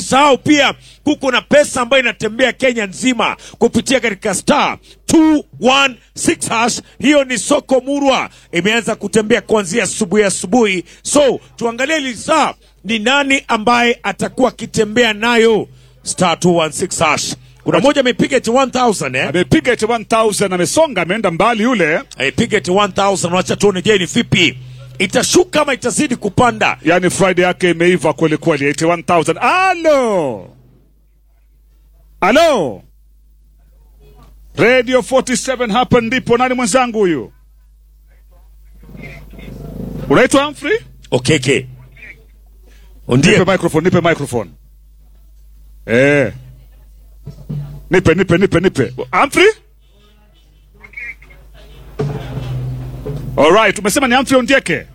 usisahau pia kuko na pesa ambayo inatembea Kenya nzima kupitia katika star 216 hash. Hiyo ni soko murwa, imeanza kutembea kuanzia asubuhi asubuhi. So tuangalie hili saa ni nani ambaye atakuwa akitembea nayo star 216 hash. Kuna moja amepiga eti 1000 eh? Amepiga eti 1000 amesonga, ameenda mbali yule. Amepiga eti 1000 wacha tuone, je, ni vipi itashuka ama itazidi kupanda? Yani Friday yake imeiva kweli kweli, eti 1000. Alo, alo, Radio 47 hapa ndipo. Nani mwenzangu huyu? Unaitwa Humphrey? Okeke. Ndiye Nipe microphone, nipe microphone. Eh. Nipe, nipe, nipe, nipe. Humphrey? Alright, umesema ni Humphrey Ondieke?